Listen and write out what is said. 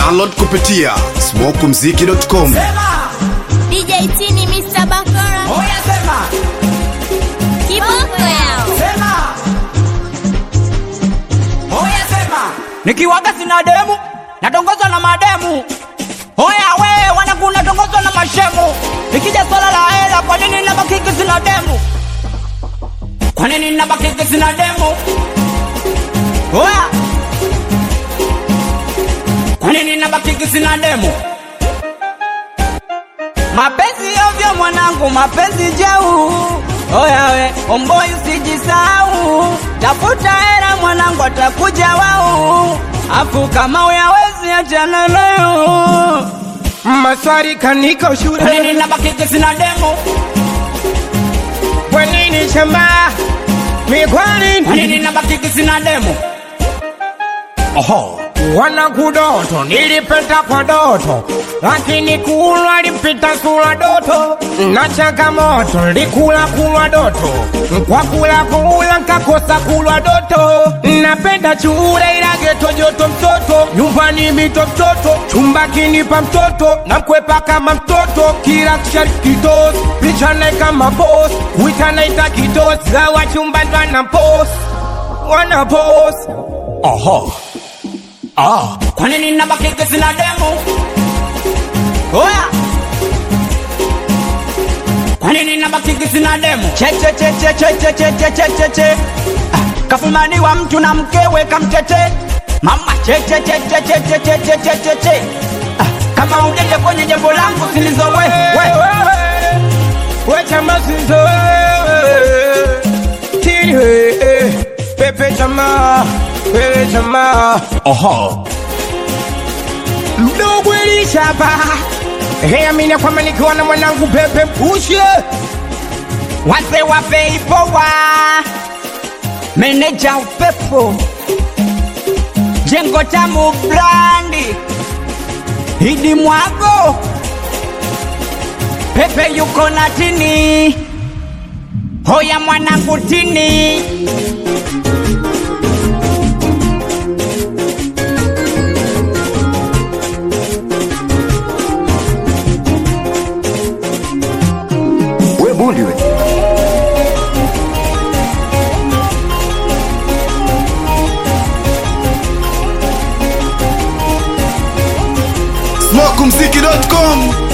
Download kupitia smokumziki.com. DJ Tini Mr. Bakora Oya sema, kiboko yao sema. Oya sema. Nikiwaga sina demu, natongozwa na mademu. Oya we, wanangu natongozwa na mashemu. Ikija swala la hela, kwa nini nabakiki sina demu? Kwa nini nabakiki sina demu? Oya. Kwa nini nabakiki sina demu? Mapenzi ovyo mwanangu, mapenzi jau. Oya we, omboi usijisahau, tafuta hela mwanangu, atakuja wau. Afu kama uyawezi achana nayo. Maswali kaniko Kwa shule, nini nabakiki sina demo? kwa nini shamba mi kwa Kwa nini nini nabakiki sina demo? wana kudoto nilipita kwa doto, lakini kulwa lipita sura doto na changamoto likula kulwa doto kwa kula kula nkakosa kulwa doto napenda chure ila geto joto mtoto nyumbani mito mtoto chumba kinipa mtoto na mkwepa kama mtoto kila kisharkitos pichane kama bos witanaita kitos gawa chumba ndwana pos wana pos Kwa nini nabakiki sina demo? Oya. Kwa nini nabakiki sina demo? Che che che che che che che che che che che. Ah, Kafumaniwa mtu na mkewe kamtete. Mama che che che che che che che che che che che. Ah, Kama ujende kwenye jambo langu silizowe we. wechamasinzo tiri pepe chama pepe chama mdogo elishapa heamina kwamba nikiwa na mwanangu pepe mpushe Wazee wa Veipowa, meneja upepo, jengo tamu brandi, Idi Mwago, Pepe yuko na tini, hoya mwanangu tini. We bundi we. smokumziki.com.